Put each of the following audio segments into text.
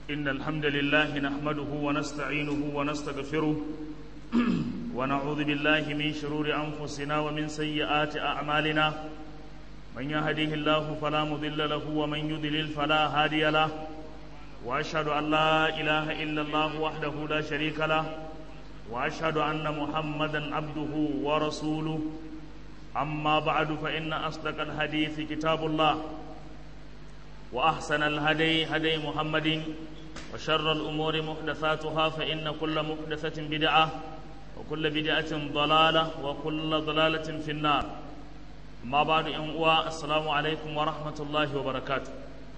إن الحمد لله نحمده ونستعينه ونستغفره ونعوذ بالله من شرور أنفسنا ومن سيئات أعمالنا من يهديه الله فلا مضل له ومن يضلل فلا هادي له وأشهد أن لا إله إلا الله وحده لا شريك له وأشهد أن محمدا عبده ورسوله أما بعد فإن أصدق الحديث كتاب الله وأحسن الهدي هدي محمد وشر الأمور محدثاتها فإن كل محدثة بدعة وكل بدعة ضلالة وكل ضلالة في النار ما بعد أن السلام عليكم ورحمة الله وبركاته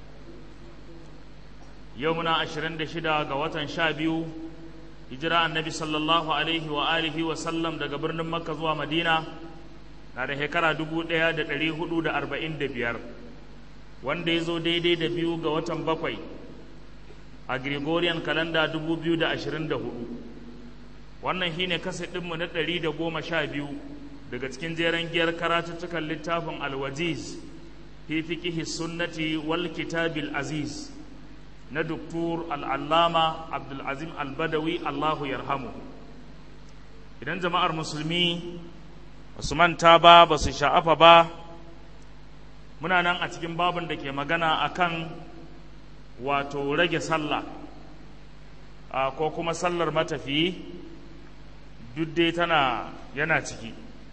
يومنا عشرين دشدا قوة شابيو hijira annabi sallallahu alaihi wa alihi wa sallam daga birnin makka zuwa madina na da shekara dubu ɗaya da ɗari hudu da arba'in da biyar wanda ya zo daidai da biyu ga watan bakwai a gregorian kalanda dubu biyu da ashirin da hudu wannan shine kasa ɗinmu na ɗari da goma sha biyu daga cikin jeren giyar karatuttukan littafin alwajiz fi fiqihi sunnati wal kitabil aziz na Duktur al'allama Abdulazim albadawi Allahu yarhamu idan jama'ar musulmi ba su manta ba ba su sha'afa ba muna nan a cikin babin da ke magana akan wato rage sallah ko kuma sallar matafiyi duk dai tana yana ciki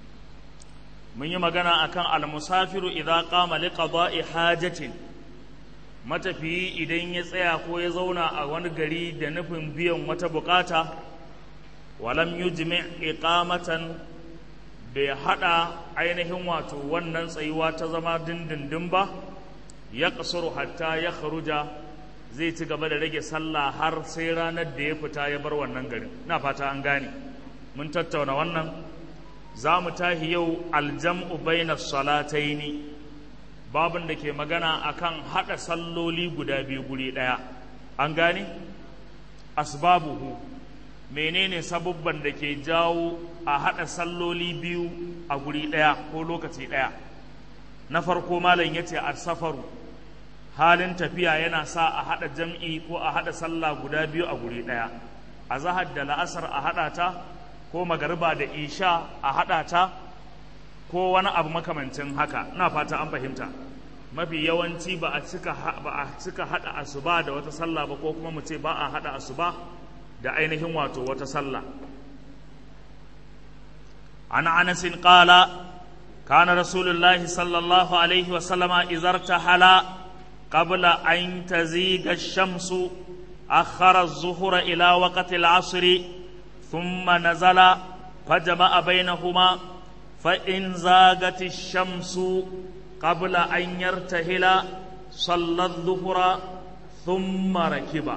mun yi magana akan al-musafiru idza qama liqada'i hajatin matafiyi idan ya tsaya ko ya zauna a wani gari da nufin biyan wata bukata walam yujmi iqamatan bai hada ainihin wato wannan tsayuwa ta zama dindindin ba ya kasuru hatta ya kharuja zai ci gaba da rage sallah har sai ranar da ya fita ya bar wannan garin na fata an gane mun tattauna wannan za mu tahi yau aljam'u bainas salataini babin da ke magana akan haɗa salloli guda biyu guri ɗaya an gane asbabuhu menene sabubban da ke jawo a haɗa salloli biyu a guri ɗaya ko lokaci ɗaya na farko malam ya ce safaru halin tafiya yana sa a haɗa jam'i ko a haɗa sallah guda biyu a guri ɗaya a zahar da la'asar a haɗa ta ko magariba da isha a haɗa ta ko wani abu makamancin haka ina fata an fahimta mafi yawanci ba a cika ba a cika hada asuba da wata sallah ba ko kuma mu ce ba a hada asuba da ainihin wato wata sallah an anas qala kana rasulullah sallallahu alaihi wa sallama izarta hala qabla an taziga ash-shamsu akhara az-zuhra ila waqti al-'asr thumma nazala fajama'a bainahuma فإن زاغت الشمس قبل أن يرتهل صلى الظهر ثم ركب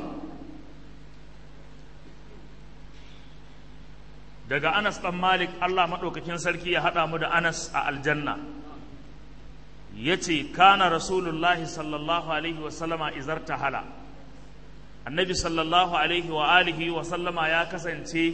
daga Anas ɗan Malik Allah maɗaukakin sarki ya haɗa mu da Anas a aljanna ya ce kana rasulullahi sallallahu alaihi wa sallama izar hala annabi sallallahu alaihi wa alihi wa sallama ya kasance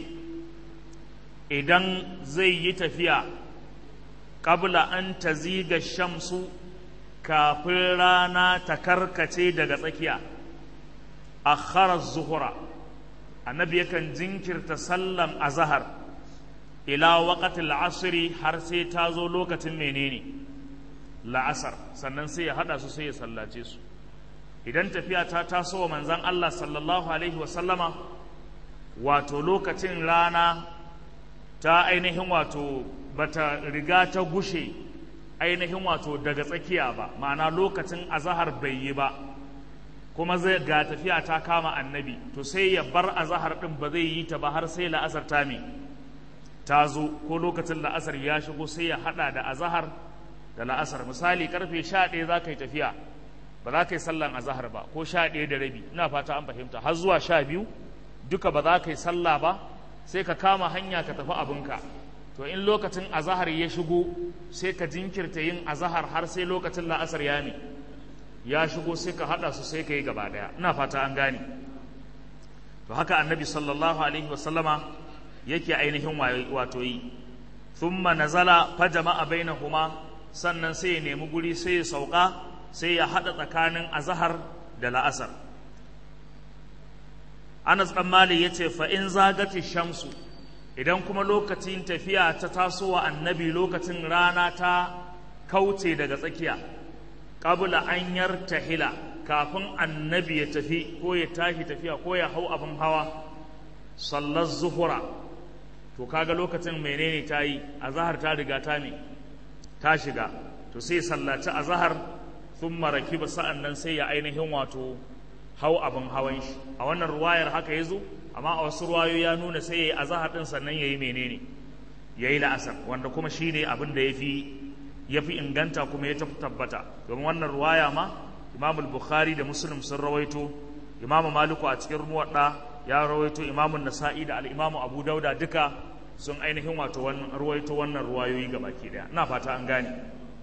idan zai yi tafiya qabla an taziga shamsu kafin rana ta karkace daga tsakiya akhara zuhura annabi yakan jinkirta sallan azhar ila waqtil asri har sai ta zo lokacin menene la'asar sannan sai ya hada su sai ya sallace su idan tafiya ta taso wa manzon Allah sallallahu alaihi wa sallama wato lokacin rana ta ainihin wato bata riga ta gushe ainihin wato daga tsakiya ba ma'ana lokacin azahar bai yi ba kuma zai ga tafiya ta kama annabi to sai ya bar azahar din ba zai yi ta ba har sai la'asar ta me ta zo ko lokacin la'asar ya shigo sai ya hada da azahar da la'asar misali karfe 11 za ka yi tafiya ba za ka yi sallan azahar ba ko 11 da rabi ina fata an fahimta har zuwa 12 duka ba za ka yi sallah ba sai ka kama hanya ka tafi abinka to in lokacin azahar ya shigo sai ka jinkirta yin azahar har sai lokacin la'asar ya ne ya shigo sai ka haɗa su sai ka yi gaba ɗaya ina fata an gane to haka annabi sallallahu alaihi wasallama yake ainihin wato yi thumma nazala fa jama'a bainahuma sannan sai ya nemi guri sai ya sauka sai ya haɗa tsakanin azahar da la'asar Anas ɗan Malik ya ce fa'in zagati shamsu idan kuma lokacin tafiya ta tasowa annabi lokacin rana ta kauce daga tsakiya ƙabula an yartahila kafin annabi ya tafi ko ya tashi tafiya ko ya hau abin hawa sallar zuhura to kaga lokacin menene ta yi azahar ta riga ta me ta shiga to sai sallaci azahar sun maraki ba sa'an nan sai ya ainihin wato hau abin hawan shi a wannan ruwayar haka ya zo amma a wasu ruwayo ya nuna sai ya yi azahar ɗin sannan ya yi menene ya yi la'asar wanda kuma shi ne abin da ya fi ya fi inganta kuma ya tabbata domin wannan ruwaya ma imam bukhari da muslim sun rawaito imam maliku a cikin muwadda ya rawaito imam nasa'i da al-imam abu dauda duka sun ainihin wato wannan rawaito wannan ruwayoyi gabaki daya ina fata an gane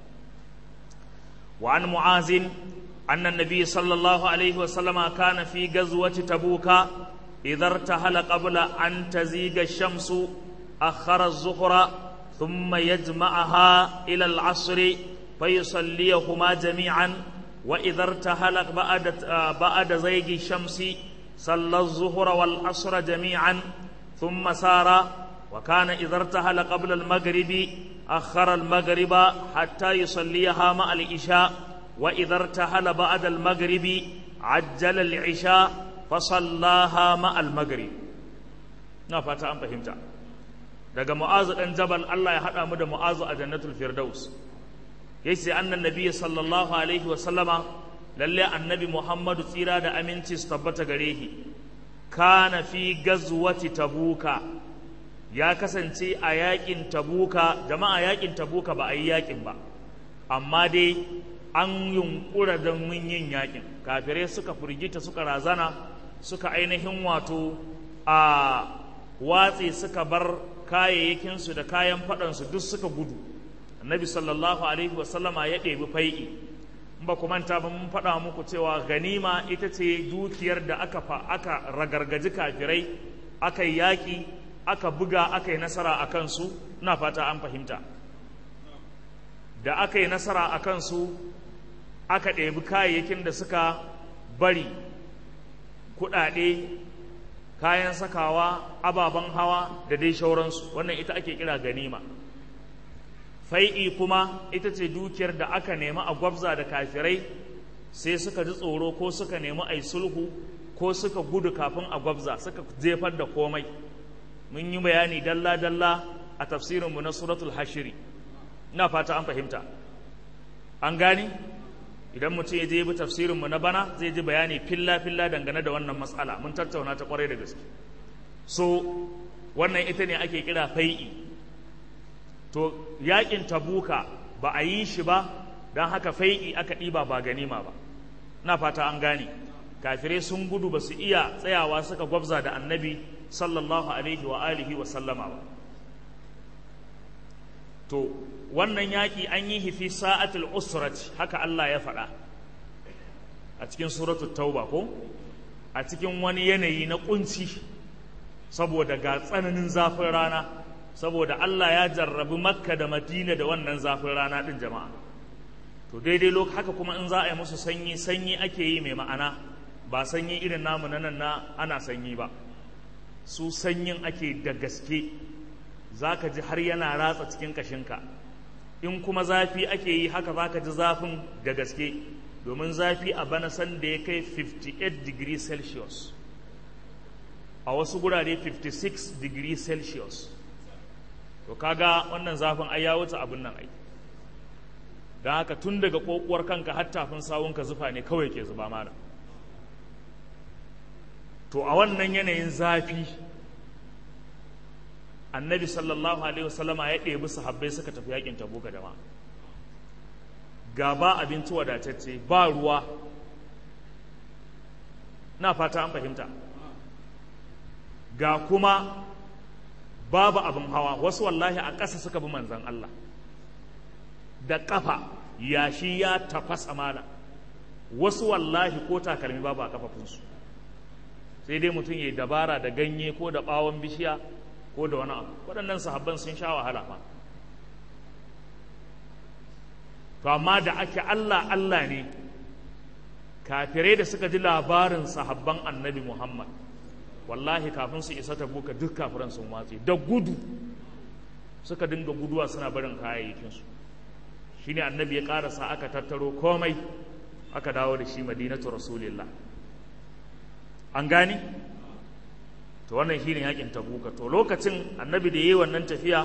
wa an mu'azin anna nabiy sallallahu alaihi wa sallama kana fi ghazwati tabuka idza irtahala qabla an taziga ash-shamsu akhara az-zuhra ثم يجمعها إلى العصر فيصليهما جميعا وإذا ارتحل بعد بعد زيغ الشمس صلى الظهر والعصر جميعا ثم سار وكان إذا ارتحل قبل المغرب أخر المغرب حتى يصليها مع العشاء وإذا ارتحل بعد المغرب عجل العشاء فصلاها مع المغرب نفات أم فهمت daga mu'azu dan jabal Allah ya haɗa mu da mu'azu a jannatul firdaus yace annan nabiyyi sallallahu alaihi wa sallama lalle annabi muhammadu tsira da aminci su tabbata gare shi kana fi gazwati tabuka ya kasance a yakin tabuka jama'a yakin tabuka ba a yi yakin ba amma dai an yunkura don mun yin yakin kafirai suka firgita suka razana suka ainihin wato a watsi suka bar kayayyakinsu da kayan faɗansu duk suka gudu annabi sallallahu alaihi wasallama ya ɗebi fai'i in ba ku manta ba mun faɗa muku cewa ganima ita ce dukiyar da aka fa aka ragargaji kafirai aka yi yaƙi aka buga aka yi nasara a kansu ina fata an fahimta da aka yi nasara a kansu aka ɗebi kayayyakin da suka bari kuɗaɗe kayan sakawa ababen hawa da dai shauransu wannan ita ake kira ganima fai'i kuma ita ce dukiyar da aka nemi a gwabza da kafirai sai suka ji tsoro ko suka nemi a sulhu ko suka gudu kafin a gwabza suka jefar da komai mun yi bayani dalla-dalla a tafsirinmu na suratul hashiri ina fata an fahimta an gani idan mutum ya je bi tafsirinmu na bana zai ji bayani filla-filla dangane da wannan matsala mun tattauna ta kwarai da gaske so wannan ita ne ake kira fai'i to yakin tabuka ba a yi shi ba don haka fai'i aka ɗiba ba ganima ba na fata an gane kafirai sun gudu ba su iya tsayawa suka gwabza da annabi sallallahu alaihi wa alihi wa sallama ba to wannan yaƙi an yi hifi sa'atul usrat haka Allah ya faɗa a cikin suratul tauba ko a cikin wani yanayi na kunci saboda ga tsananin zafin rana saboda Allah ya jarrabi makka da madina da wannan zafin rana ɗin jama'a to daidai lokacin haka kuma in za a yi musu sanyi sanyi ake yi mai ma'ana ba sanyi irin namu na nan na ana sanyi ba su sanyin ake da gaske za ka ji har yana ratsa cikin kashinka in kuma zafi ake yi haka za ka ji zafin da gaske domin zafi a bana san da ya kai 58 degree celsius a wasu gurare 56 degree celsius to kaga wannan zafin ai ya wuce abin nan ai don haka tun daga kokuwar kanka har tafin sawunka zufa ne kawai ke zuba mana to a wannan yanayin zafi annabi sallallahu alaihi wasallama ya ɗebi sahabbai suka tafi yakin tabuka da ma ga ba abinci wadatacce ba ruwa na fata an fahimta ga kuma babu abin hawa wasu wallahi a ƙasa suka bi manzan Allah da ƙafa yashi ya tafasa mana wasu wallahi ko takalmi babu a ƙafafunsu sai dai mutum ya yi dabara da ganye ko da ɓawon bishiya ko da wani abu waɗannan sahabban sun sha wahala ma to amma da ake Allah Allah ne kafirai da suka ji labarin sahabban annabi Muhammad wallahi kafin su isa tabuka duk kafiran sun watse da gudu suka dinga guduwa suna barin kayayyakinsu shine annabi ya karasa aka tattaro komai aka dawo da shi madinatu rasulillah an gani to wannan shine yakin tabuka to lokacin annabi da yayi wannan tafiya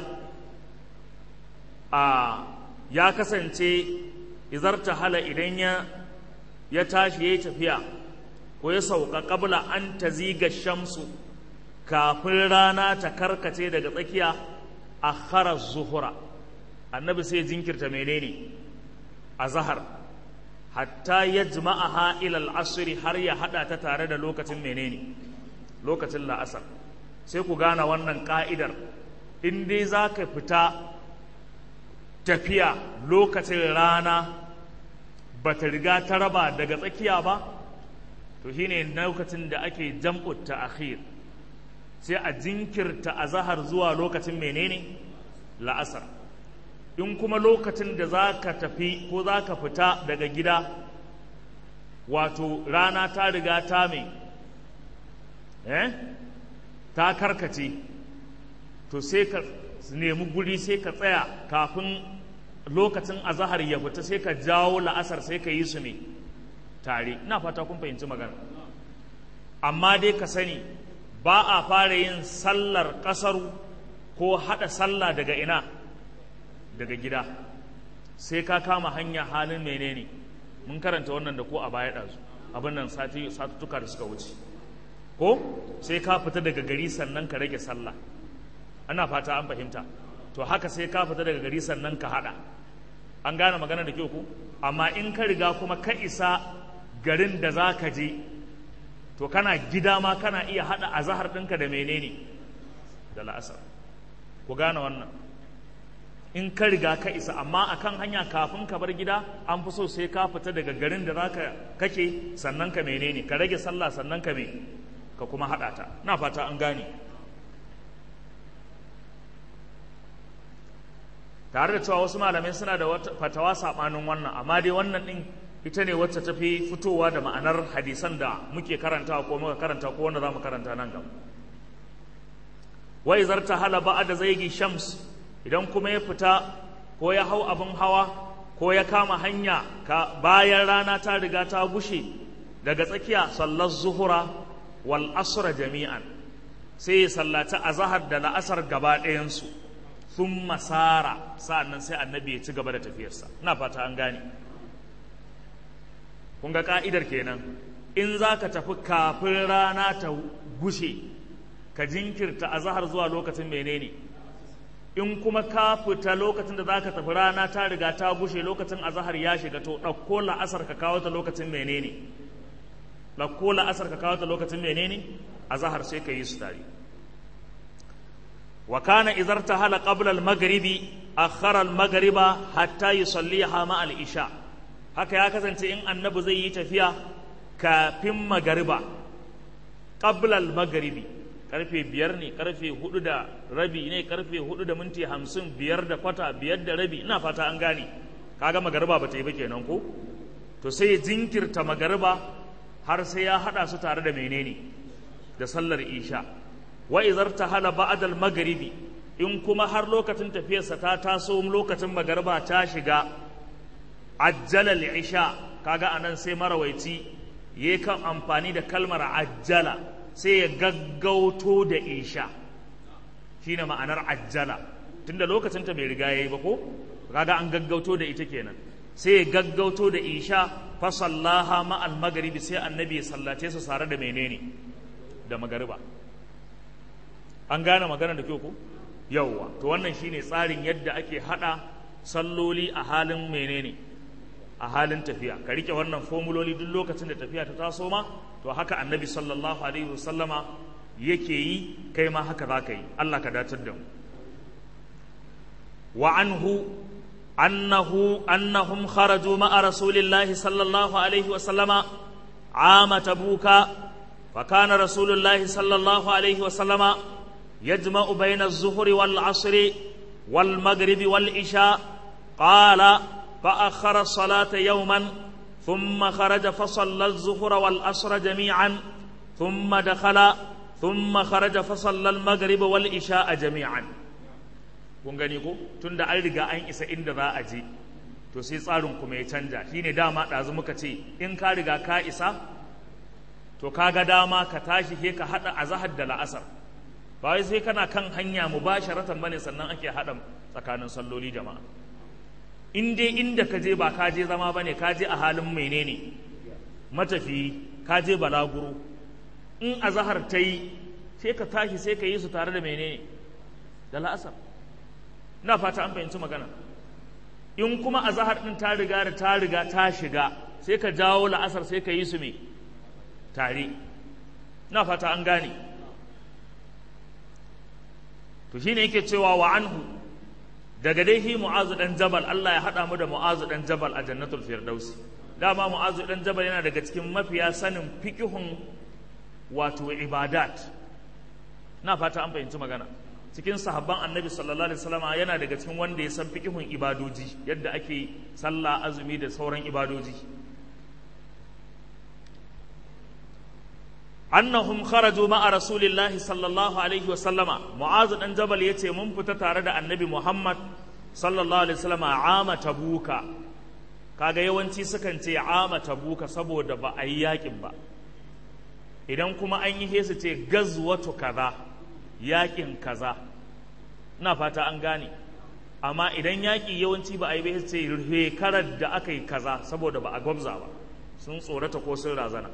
a ya kasance izarta hala idan ya ya tashi yayi tafiya ko ya sauka qabla an taziga shamsu kafin rana ta karkace daga tsakiya akhara zuhura annabi sai jinkirta menene azhar hatta yajma'aha ila al-asr har ya hada ta tare da lokacin menene lokacin la'asar sai ku gane wannan ka'idar in dai zaka fita tafiya lokacin rana bata riga ta raba daga tsakiya ba to shine lokacin da ake jam'u ta'khir sai a jinkirta azhar zuwa lokacin menene la'asar in kuma lokacin da za ka tafi ko za ka fita daga gida wato rana ta riga ta mai eh ta karkace to sai ka nemi guri sai ka tsaya kafin lokacin azahar ya fita sai ka jawo la'asar sai ka yi su ne tare ina fata kun fahimci magana amma dai ka sani ba a fara yin sallar ƙasaru ko haɗa sallah daga ina daga gida sai ka kama hanya halin menene mun karanta wannan da ko a baya ɗazu abin nan satuttuka da suka wuce ko sai ka fita daga gari sannan ka rage sallah ana fata an fahimta to haka sai ka fita daga gari sannan ka haɗa an gane magana da kyau ku amma in ka riga kuma ka isa garin da za ka je to kana gida ma kana iya haɗa azahar ɗinka da menene da la'asar ku gane wannan in ka riga ka isa amma akan hanya kafin ka bar gida an fi so sai ka fita daga garin da zaka kake sannan ka menene ka rage sallah sannan ka me ka kuma haɗa ta na fata an gane tare da cewa wasu malamai suna da fatawa saɓanin wannan amma dai wannan ɗin ita ne wacce ta fi fitowa da ma'anar hadisan da muke karanta ko muka karanta ko wanda za mu karanta nan gaba wai zarta hala ba'a da zaigi shams idan kuma ya fita ko ya hau abin hawa ko ya kama hanya ka bayan rana ta riga ta gushe daga tsakiya sallar zuhura wal asra jami'an sai ya sallaci azahar da la'asar gaba ɗayansu sun masara sa'annan sai annabi ya ci gaba da tafiyarsa ina fata an gane kun ga ka'idar kenan in za ka tafi kafin rana ta gushe ka jinkirta azahar zuwa lokacin menene in kuma ka fita lokacin da za ka tafi rana ta riga ta gushe lokacin azahar ya shiga to ɗauko la'asar ka kawo ta lokacin menene ɗauko la'asar ka kawo ta lokacin menene azahar sai ka yi su tare wa kana idhar tahala qabla al-maghribi akhara al-maghriba hatta yusalliha ma al-isha haka ya kasance in annabi zai yi tafiya kafin magariba qabla al-maghribi karfe biyar ne karfe hudu da rabi ne karfe hudu da minti hamsin biyar da kwata biyar da rabi ina fata an gane kaga magariba ba ta yi ba kenan ko to sai ya jinkirta magariba har sai ya hada su tare da menene da sallar isha wa idhar tahala ba'da al-maghribi in kuma har lokacin tafiyarsa ta taso lokacin magariba ta shiga ajjala al-isha kaga anan sai marawaici yayi kan amfani da kalmar ajjala sai ya gaggauto da isha shine ma'anar ajjala tunda lokacin ta bai riga yayi ba ko kaga an gaggauto da ita kenan sai ya gaggauto da isha fa sallaha ma al maghribi sai annabi ya sallace su tare da menene da magariba an gane magana da kyau ko yawwa to wannan shine tsarin yadda ake hada salloli a halin menene a halin tafiya ka rike wannan formuloli duk lokacin da tafiya ta taso ma to haka annabi sallallahu alaihi wasallama yake yi kai ma haka za ka yi Allah ka datar da mu wa anhu annahu annahum kharaju ma'a rasulillahi sallallahu alaihi wasallama عام تبوك فكان رسول الله صلى الله عليه وسلم يجمع بين الظهر والعصر والمغرب والعشاء قال فأخر الصلاة يوما ثم خرج فصلى الظهر والعصر جميعا ثم دخل thumma kharaja fa sallal maghrib wal isha jami'an kun gani ko tunda an riga an isa inda za a je to sai tsarin kuma ya canja shine dama ɗazu muka ce in ka riga ka isa to ka ga dama ka tashi he ka haɗa azahar da la'asar ba wai sai kana kan hanya mubasharatan bane sannan ake haɗa tsakanin salloli jama'a in dai inda ka je ba ka je zama bane ka je a halin menene matafiyi ka je balaguro in azahar ta yi sai ka tashi sai ka yi su tare da menene da la'asar ina fata an fahimci magana in kuma azahar din ta riga da ta riga ta shiga sai ka jawo la'asar sai ka yi su me tare ina fata an gane to shine yake cewa wa anhu daga dai shi mu'azu dan jabal Allah ya hada mu da mu'azu dan jabal a jannatul firdausi dama mu'azu dan jabal yana daga cikin mafiya sanin fiqhun wato ibadat na fata an fahimci magana cikin sahabban annabi sallallahu alaihi wasallam yana daga cikin wanda ya san fiqhun ibadoji yadda ake sallah azumi da sauran ibadoji annahum kharaju ma'a rasulillahi sallallahu alaihi wasallama mu'azu dan jabal yace mun fita tare da annabi muhammad sallallahu alaihi wasallama ama tabuka kaga yawanci sukan ce ama tabuka saboda ba a yi yakin ba idan kuma an yi hesu ce gazwatu kaza yakin kaza ina fata an gane amma idan yaƙi yawanci ba a yi bai ce shekarar da aka yi kaza saboda ba a gwabza ba sun tsorata ko sun razana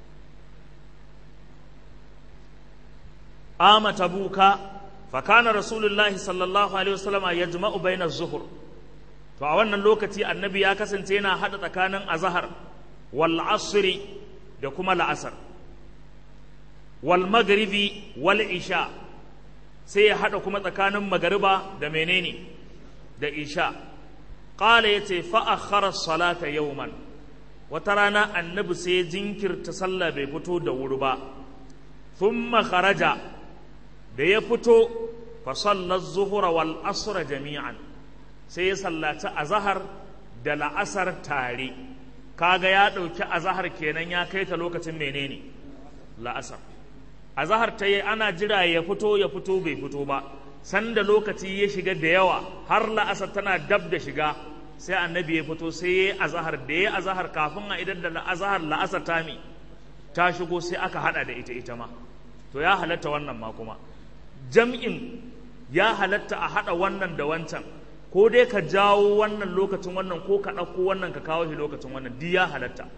ama tabuka fa kana rasulullahi sallallahu alaihi wasallam yajma'u baina zuhur to a wannan lokaci annabi ya kasance yana hada tsakanin azhar wal asri da kuma la'asar wal maghribi wal isha sai ya hada kuma tsakanin magariba da menene da isha qala yace fa akhara salata yawman wata rana annabi sai ya jinkirta sallah bai fito da wuri ba thumma kharaja da ya fito fa sallar zuhura wal asra jami'an sai ya sallaci azahar da la'asar tare kaga ya ɗauki azahar kenan ya kai ta lokacin menene la'asar azahar ta yi ana jira ya fito ya fito bai fito ba sanda lokaci ya shiga da yawa har la'asar tana dab da shiga sai annabi ya fito sai ya yi azahar da ya yi azahar kafin a idan da azahar la'asar ta mi ta shigo sai aka hada da ita ita ma to ya halatta wannan ma kuma jam'in ya halatta a hada wannan da wancan ko dai ka jawo wannan lokacin wannan ko ka ɗauko wannan ka kawo shi lokacin wannan duk ya halatta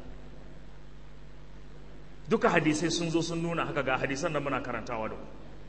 duka hadisai sun zo sun nuna haka ga hadisan da muna karantawa da ku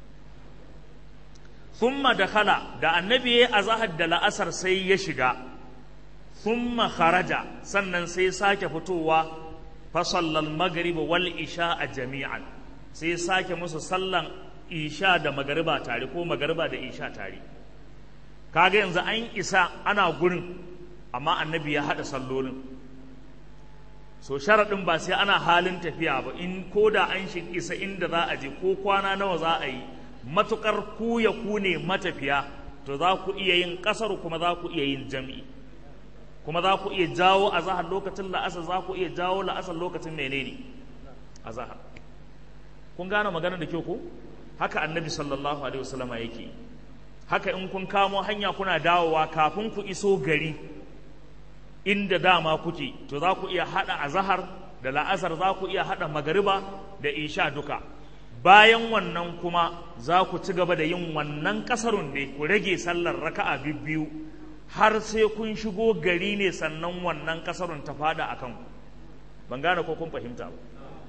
thumma dakhala da annabi ya azahar da la'asar sai ya shiga thumma kharaja sannan sai sake fitowa fa sallal maghrib wal isha jami'an sai sake musu sallan isha da magariba tare ko magariba da isha tare kaga yanzu an isa ana gurin amma annabi ya haɗa sallolin so sharaɗin ba sai ana halin tafiya ba in ko da an shi isa inda za a je ko kwana nawa za a yi matuƙar ku ya ku ne matafiya to za ku iya yin ƙasar kuma za ku iya yin jam'i kuma za ku iya jawo a zahar lokacin la'asar za ku iya jawo la'asar lokacin menene a zahar kun gane magana da kyau ko haka annabi sallallahu alaihi wasallama yake haka in kun kamo hanya kuna dawowa kafin ku iso gari inda dama kuke to za ku iya haɗa azahar da la'asar za ku iya haɗa magariba da isha duka bayan wannan kuma za ku ci gaba da yin wannan ƙasarun ne ku rage sallar raka'a biyu har sai kun shigo gari ne sannan wannan ƙasarun ta fada a kanku ban gane ko kun fahimta ba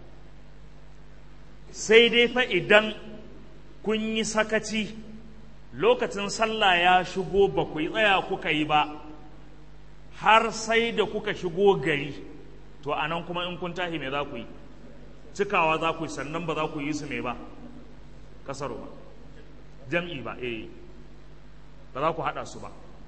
sai dai fa idan kun yi sakaci lokacin sallah ya shigo ba ku yi tsaya kuka yi ba har sai da kuka shigo gari to a nan kuma in kun tahi me za ku yi cikawa za ku yi sannan ba za ku yi su me ba kasaro ba jam'i ba eh ba za ku haɗa su ba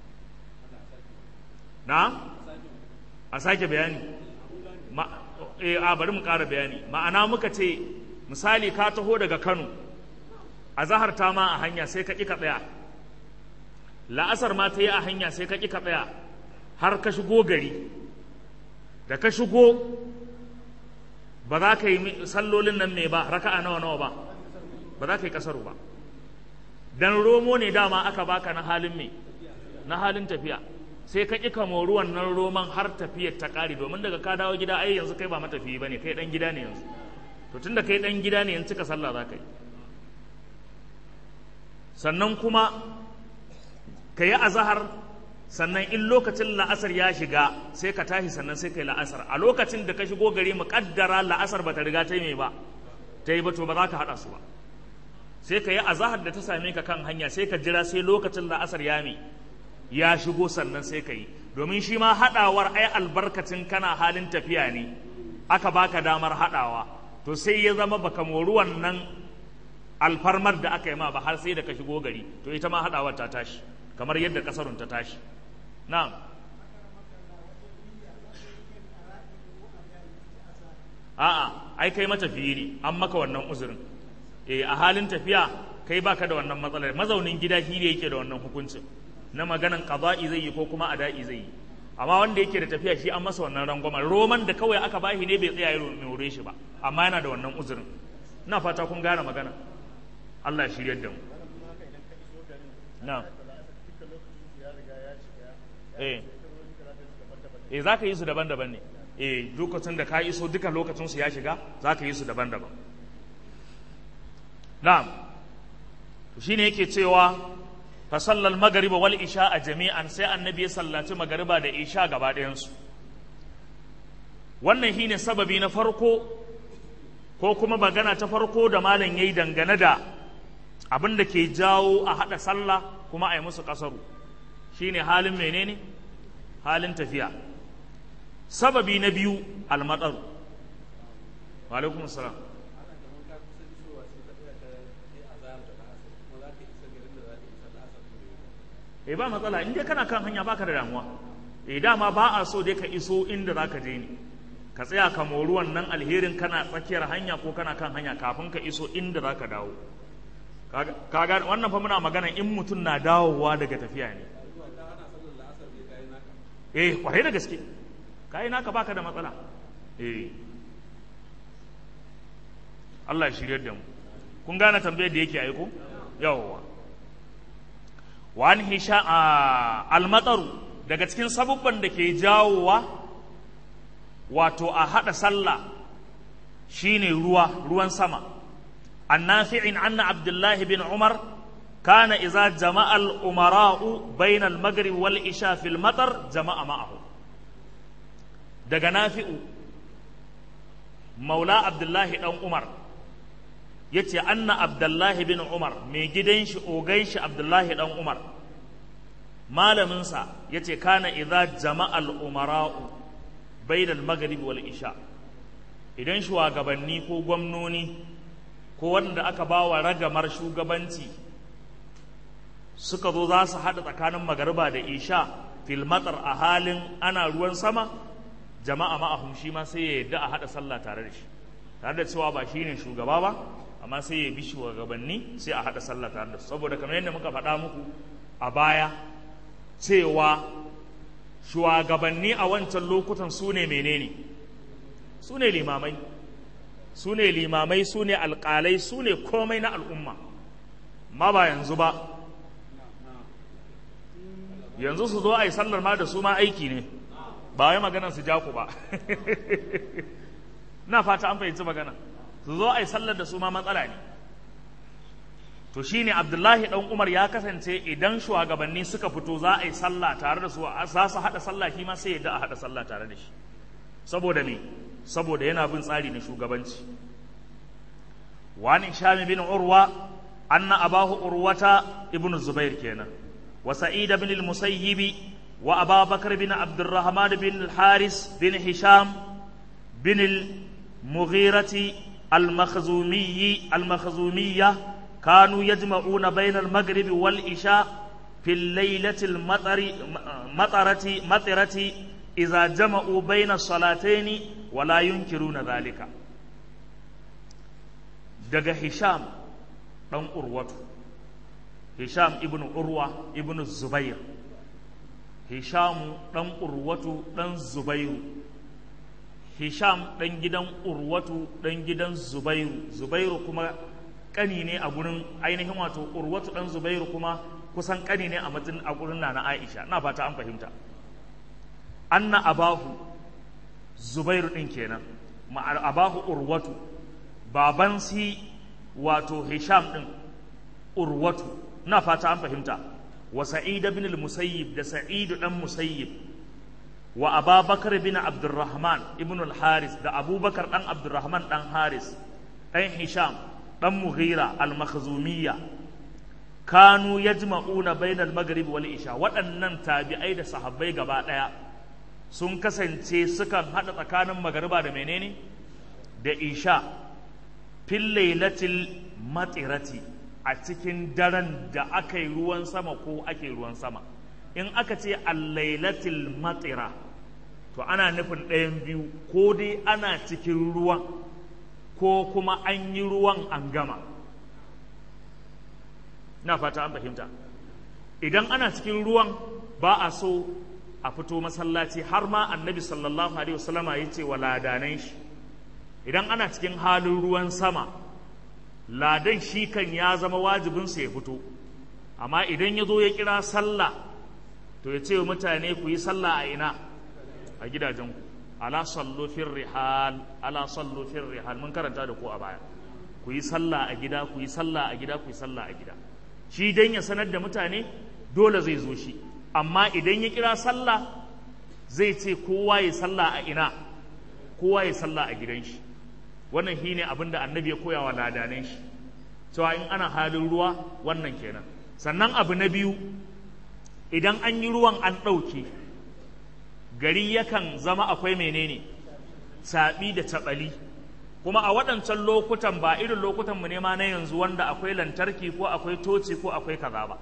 na a sake bayani eh a bari mu ƙara bayani ma'ana muka ce misali ka taho daga kano a zahar ta ma a hanya sai ka ƙi ka tsaya la'asar ma ta yi a hanya sai ka ƙi ka tsaya har ka shigo gari da ka shigo ba za ka yi sallolin nan ne ba raka'a nawa nawa ba ba za ka yi kasaru ba dan romo ne dama aka baka na halin me na halin tafiya sai ka ƙi kamo ruwan nan roman har tafiyar ta ƙare domin daga ka dawo gida ai yanzu kai ba matafiyi ba ne kai ɗan gida ne yanzu to tunda kai ɗan gida ne yanzu cika sallah za ka yi sannan kuma ka yi azahar sannan in lokacin la'asar ya shiga sai ka tashi sannan sai ka yi la'asar a lokacin da ka shigo gari mu kaddara la'asar ba ta riga ta yi mai ba ta yi ba to ba za ka haɗa su ba sai ka yi azahar da ta same ka kan hanya sai ka jira sai lokacin la'asar ya mai ya shigo sannan sai ka yi domin shi ma haɗawar ai albarkacin kana halin tafiya ne aka baka damar haɗawa to sai ya zama baka mori wannan alfarmar da aka yi ma ba har sai da ka shigo gari to ita ma haɗawar ta tashi kamar yadda ƙasarun ta tashi na'am a'a ai kai matafiyi ne an maka wannan uzurin eh a halin tafiya kai baka da wannan matsalar mazaunin gida shi ne yake da wannan hukuncin na maganan qada'i zai yi ko kuma ada'i zai yi amma wanda yake da tafiya shi an masa wannan rangwama roman da kawai aka bashi ne bai tsaya ya more shi ba amma yana da wannan uzurin ina fata kun gane magana Allah ya shiryar da mu na eh eh za ka yi su daban-daban ne eh lokacin da ka iso duka lokacin su ya shiga za ka yi su daban-daban na'am shine yake cewa fa sallal magariba wal isha a jami'an sai annabi ya sallaci magariba da isha gaba ɗayansu wannan shine sababi na farko ko kuma magana ta farko da malam yayi dangane da abin da ke jawo a haɗa sallah kuma a yi musu ƙasaru shine halin menene halin tafiya sababi na biyu almatsaru wa alaikum salam eh ba matsala in dai kana kan hanya baka da damuwa eh dama ba a so dai ka iso inda zaka je ne ka tsaya ka mori wannan alherin kana tsakiyar hanya ko kana kan hanya kafin ka iso inda zaka dawo kaga wannan fa muna magana in mutum na dawowa daga tafiya ne eh kwarai da gaske kai naka baka da matsala eh Allah ya shiryar da mu kun gane tambayar da yake aiko yawwa wani hisha almataru daga cikin sabubban da ke jawowa wato a haɗa sallah shine ruwa ruwan sama annafi'in anna abdullahi bin umar kana iza jama'a al-umara'u bayna al-maghrib wal isha fil matar jama'a ma'ahu daga nafi'u maula abdullahi dan umar ya ce anna abdullahi bin umar mai gidan shi ogai shi abdullahi dan umar malaminsa ya ce kana idza jama'al umara'u bainal maghrib wal isha idan shugabanni ko gwamnoni ko wanda aka ba wa ragamar shugabanci suka zo za su haɗa tsakanin magariba da isha fil matsar a halin ana ruwan sama jama'a ma'ahum shi ma sai ya yadda a haɗa sallah tare da shi tare da cewa ba shi ne shugaba ba amma sai ya bi shugabanni sai a haɗa sallah tare da su saboda kamar yadda muka faɗa muku a baya cewa shugabanni a wancan lokutan su ne menene su ne limamai su ne limamai su ne alƙalai su ne komai na al'umma ma ba yanzu ba yanzu su zo a yi sallar ma da su ma aiki ne ba wai maganar su ja ku ba na fata an fahimci magana su zo a yi sallar da su ma matsala ne to shine abdullahi dan umar ya kasance idan shugabanni suka fito za a yi sallah tare da su za su haɗa sallah shi ma sai ya da a haɗa sallah tare da shi saboda me saboda yana bin tsari na shugabanci wani shami bin urwa anna abahu urwata ibnu zubair kenan wa sa'id bin al-musayyib wa ababakar bin abdurrahman bin al-haris bin hisham bin al-mughirati al-makhzumiyyi al-makhzumiyyah كانوا يجمعون بين المغرب والعشاء في الليلة المطر مطرة مطرة إذا جمعوا بين الصلاتين ولا ينكرون ذلك daga Hisham ɗan Urwatu Hisham ibn Urwa ibn Zubair Hisham ɗan Urwatu ɗan Zubairu Hisham ɗan gidan Urwatu ɗan gidan Zubairu Zubairu kuma kani ne a gurin ainihin wato urwatu dan zubairu kuma kusan kani ne a matsayin a gurin nana aisha na fata an fahimta anna abahu zubairu din kenan ma abahu urwatu baban si wato hisham din urwatu na fata an fahimta wa sa'id ibn al-musayyib da sa'id dan musayyib wa ababakar bin abdurrahman ibn al-haris da abubakar dan abdurrahman dan haris dan hisham dan mughira al-makhzumiyya kanu yajma'una bainal maghrib wal isha waɗannan tabi'ai da sahabbai gaba ɗaya sun kasance sukan haɗa tsakanin magariba da menene da isha fil lailatil matirati a cikin daren da aka yi ruwan sama ko ake ruwan sama in aka ce allailatil matira to ana nufin ɗayan biyu ko dai ana cikin ruwan ko kuma an yi ruwan an gama na fata an fahimta idan ana cikin ruwan ba a so a fito masallaci har ma annabi sallallahu alaihi wasallama ya ce wa ladanai shi idan ana cikin halin ruwan sama ladan shi kan ya zama wajibinsa ya fito amma idan ya zo ya kira sallah to ya ce wa mutane ku yi sallah a ina a gidajenku ala sallu fir rihal ala sallu fir rihal mun karanta da ku a baya ku yi sallah a gida ku yi sallah a gida ku yi sallah a gida shi dan ya sanar da mutane dole zai zo shi amma idan ya kira sallah zai ce kowa ya sallah a ina kowa ya sallah a gidan shi wannan shine abin da annabi ya koya wa ladanan shi cewa in ana halin ruwa wannan kenan sannan abu na biyu idan an yi ruwan an ɗauke gari yakan zama akwai menene saɓi da taɓali kuma a waɗancan lokutan ba irin lokutan mu ne ma na yanzu wanda akwai lantarki ko akwai toci ko akwai kaza ba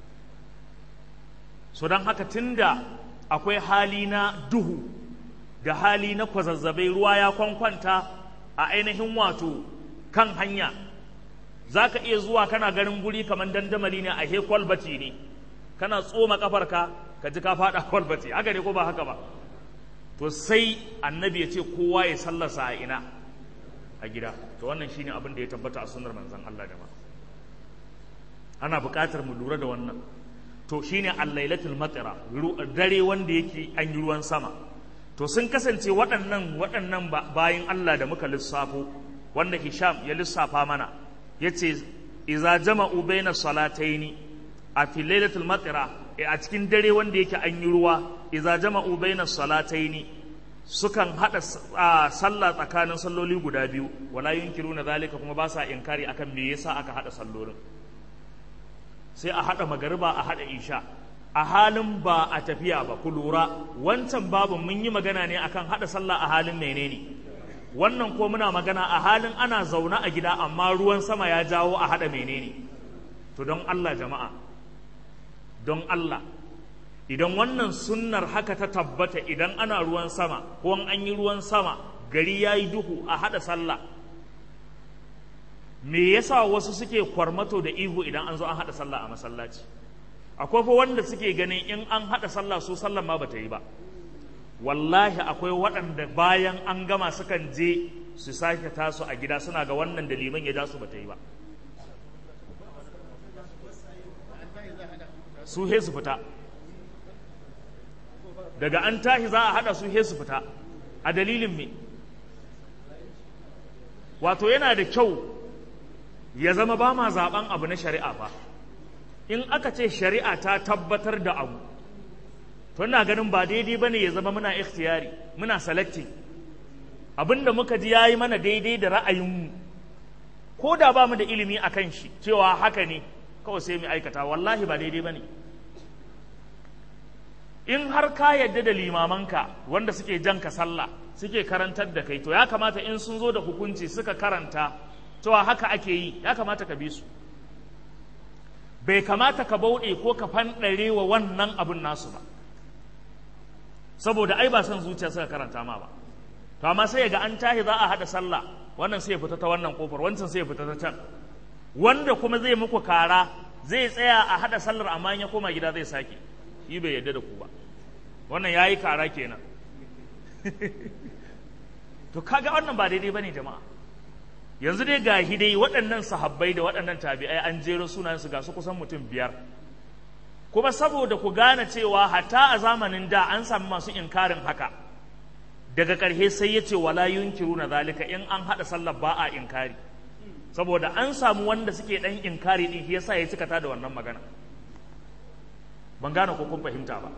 so don haka tunda akwai hali na duhu da hali na kwazazzabai ruwa ya kwankwanta a ainihin wato kan hanya za ka iya zuwa kana ganin guri kamar dandamali ne a he kwalbati ne kana tsoma kafarka ka ji ka faɗa kwalbati haka ne ko ba haka ba to sai annabi ya ce kowa ya sallasa a ina a gida to wannan shine abin da ya tabbata a sunnar manzon Allah da ma ana buƙatar mu lura da wannan to shine al-lailatul matira dare wanda yake an yi ruwan sama to sun kasance waɗannan waɗannan bayin Allah da muka lissafo wanda Hisham ya lissafa mana yace iza jama'u baina salataini a fi lailatul matira a cikin dare wanda yake an yi ruwa iza jama'u baina salataini sukan hada sallah tsakanin salloli guda biyu wala yunkiruna zalika kuma ba sa inkari akan me yasa aka hada sallolin sai a hada magariba a hada isha a halin ba a tafiya ba ku lura wancan babu mun yi magana ne akan hada sallah a halin menene wannan ko muna magana a halin ana zaune a gida amma ruwan sama ya jawo a hada menene to don Allah jama'a don Allah idan wannan sunnar haka ta tabbata idan ana ruwan sama ko an yi ruwan sama gari ya yi duhu a hada sallah me yasa wasu suke kwarmato da ihu idan an zo an hada sallah a masallaci akwai fa wanda suke ganin in an haɗa sallah su sallan ma bata yi ba wallahi akwai waɗanda bayan an gama sukan je su sake tasu a gida suna ga wannan da liman ya ja su bata yi ba su he su fita daga an tashi za a haɗa su he su fita a dalilin me wato yana da kyau ya zama ba ma zaɓen abu na shari'a ba in aka ce shari'a ta tabbatar da abu to ina ganin ba daidai bane ya zama muna ikhtiyari muna selecting abinda muka ji yayi mana daidai da ra'ayinmu ko da ba mu da ilimi akan shi cewa haka ne kawai sai mu aikata wallahi ba daidai bane in har ka yadda da limamanka wanda suke jan ka sallah suke karantar da kai to ya kamata in sun zo da hukunci suka karanta cewa haka ake yi ya kamata ka bi su bai kamata ka bauɗe ko ka fanɗare wa wannan abin nasu ba saboda ai ba son zuciya suka karanta ma ba to amma sai ga an tahi za a haɗa sallah wannan sai ya fita ta wannan kofar wancan sai ya fita ta can wanda kuma zai muku kara zai tsaya a haɗa sallar amma ya koma gida zai sake shi bai yarda da ku ba wannan ya yi kara kenan to kaga wannan ba daidai bane jama'a yanzu dai ga dai waɗannan sahabbai da waɗannan tabi'ai an jero sunayensu ga su kusan mutum biyar kuma saboda ku gane cewa hatta a zamanin da an sami masu inkarin haka daga ƙarshe sai ya ce wala yunkiru na zalika in an haɗa sallar ba a inkari saboda an samu wanda suke ɗan inkari ɗin shi yasa ya cika ta da wannan magana ban gane ko kun fahimta ba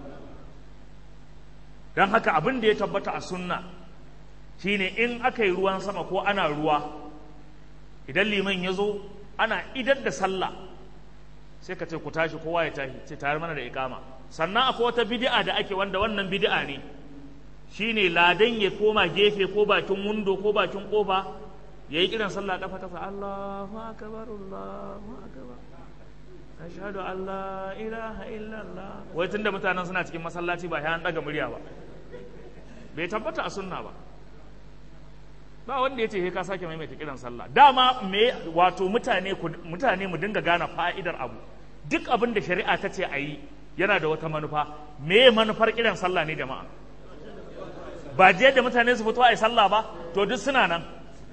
don haka abin da ya tabbata a sunna shine in aka yi ruwan sama ko ana ruwa idan liman ya zo ana idar da sallah sai ka ce ku tashi kowa ya tashi ce tare mana da ikama sannan akwai wata bid'a da ake wanda wannan bid'a ne shine ladan ya koma gefe ko bakin wundo ko bakin kofa yayi kiran sallah kafa kafa Allahu akbar Allahu akbar ashhadu an la ilaha illallah wai tunda mutanen suna cikin masallaci ba sai an daga murya ba bai tabbata a sunna ba ba wanda ya ce ka sake maimaita kiran sallah dama me wato mutane mutane mu dinga gane fa'idar abu duk abin da shari'a ta ce a yi yana da wata manufa me manufar kiran sallah ne jama'a ba je da mutane su fito a yi sallah ba to duk suna nan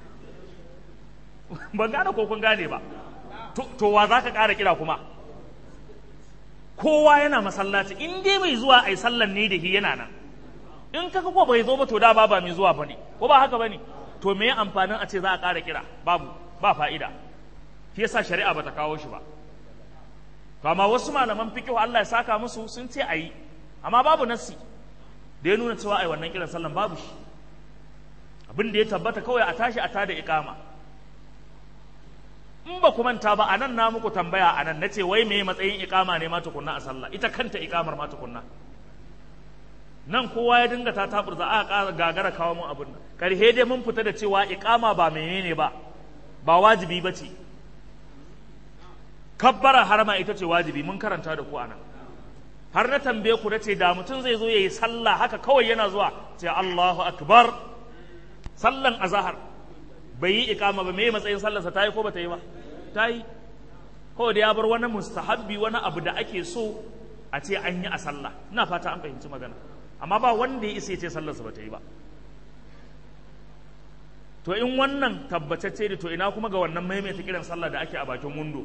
ban gane ko kun gane ba to wa za ka ƙara kira kuma kowa yana masallaci in dai mai zuwa a yi sallan ne da shi yana nan in kaka ko bai zo ba to da ba ba mai zuwa ba ne ko ba haka ba ne to me amfanin a ce za a ƙara kira babu ba fa'ida shi yasa shari'a bata kawo shi ba to amma wasu malaman fiqh Allah ya saka musu sun ce ayi amma babu nassi da ya nuna cewa ai wannan kiran sallan babu shi abin da ya tabbata kawai a tashi a tada iqama in ba ku manta ba anan na muku tambaya anan nace wai me matsayin iqama ne ma tukunna a sallah ita kanta iqamar ma tukunna nan kowa ya dinga ta taburza a ƙara gagara kawo mun abin nan karhe dai mun fita da cewa iqama ba menene ba ba wajibi ba ce kabbara harama ita ce wajibi mun karanta da ku anan har na tambaye ku ce da mutum zai zo yayi sallah haka kawai yana zuwa ce Allahu akbar sallan azhar bai yi iqama ba me matsayin sallarsa ta yi ko ba ta yi ba ta yi kawai da ya bar wani mustahabbi wani abu da ake so a ce an yi a sallah ina fata an fahimci magana amma ba wanda ya isa ya ce sallarsa ba ta yi ba to in wannan tabbatacce da to ina kuma ga wannan maimaita kiran sallah da ake a bakin wundo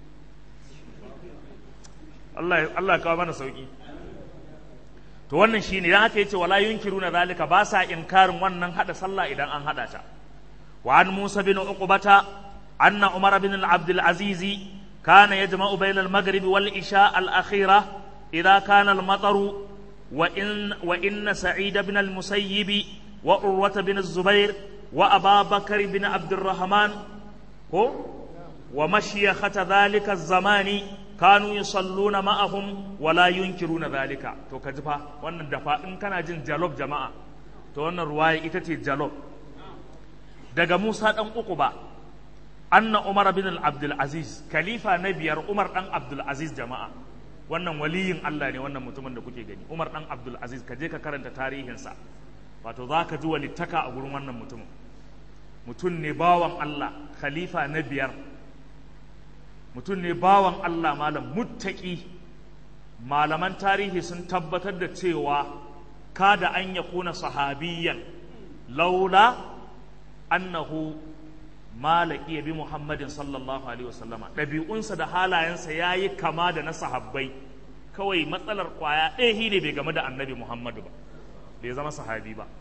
Allah Allah kawo mana sauki to wannan shine dan haka yace wala yunkiruna zalika ba sa inkarin wannan hada sallah idan an hada ta wa an Musa bin Uqbata anna Umar bin Abdul Aziz kana yajma'u bayna al-maghrib wal isha al-akhirah idha kana al-mataru wa in wa inna Sa'id bin al-Musayyib wa Urwa bin az-Zubair وأبا بكر بن عبد الرحمن هو ومشيخة ذلك الزمان كانوا يصلون معهم ولا ينكرون ذلك تو كجفا wannan dafa in kana jin jalob jama'a to wannan ruwaya ita ce jalob daga Musa dan Uquba anna Umar bin Abdul Aziz khalifa na biyar Umar dan Abdul Aziz jama'a wannan waliyin Allah ne wannan mutumin da kuke gani Umar dan Abdul Aziz ka je ka karanta tarihinsa wato za ka ji walittaka a gurin wannan mutumin mutum ne bawan Allah khalifa na biyar mutum ne bawan Allah malam muttaki malaman tarihi sun tabbatar da cewa kada an ya kuna sahabiyan laula annahu malaki bi muhammadin sallallahu alaihi wasallama ɗabi'unsa da halayensa ya yi kama da na sahabbai kawai matsalar kwaya ɗaya ne bai game da annabi muhammadu ba bai zama sahabi ba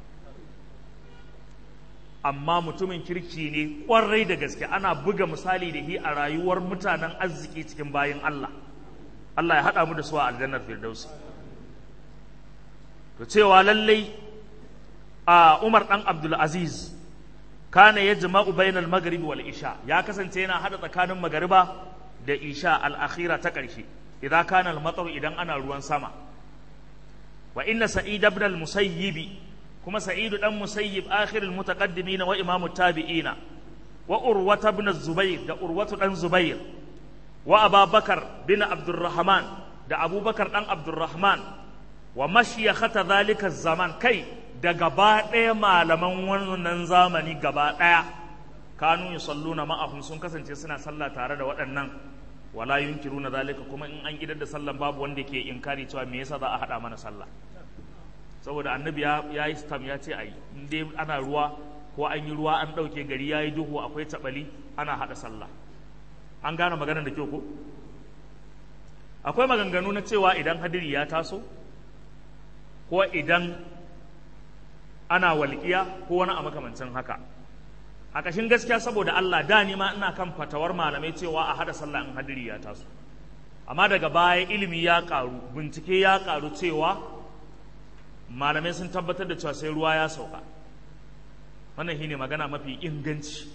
amma mutumin kirki ne kwarai da gaske ana buga misali da shi a rayuwar mutanen arziki cikin bayin Allah Allah ya haɗa mu da su a aljannar firdausi to cewa lallai a Umar dan Abdul Aziz kana yajma'u bainal maghrib wal isha ya kasance yana hada tsakanin magariba da isha al-akhira ta ƙarshe idan kana al idan ana ruwan sama wa inna sa'id ibn al-musayyib kuma sa'idu dan musayyib akhirul mutaqaddimin wa imamu tabi'ina wa urwata ibn zubair da urwatu dan zubair wa ababakar bin abdurrahman da abubakar dan abdurrahman wa mashiyakhata zalika zaman kai da gaba ɗaya malaman wannan zamani gaba ɗaya kanu yusalluna ma'ahum sun kasance suna sallah tare da waɗannan wala yunkiruna zalika kuma in an idar da sallan babu wanda ke inkari cewa me yasa za a haɗa mana sallah saboda annabi ya yi stam ya ce a yi dai ana ruwa ko an yi ruwa an ɗauke gari ya yi duhu akwai taɓali ana haɗa sallah an gane maganar da kyau ko akwai maganganu na cewa idan hadiri ya taso ko idan ana walƙiya ko wani a makamancin haka a ƙashin gaskiya saboda Allah da ni ma ina kan fatawar malamai cewa a haɗa sallah in hadiri ya taso amma daga baya ilimi ya ƙaru bincike ya ƙaru cewa malamai sun tabbatar da cewa sai ruwa ya sauka wannan shine magana mafi inganci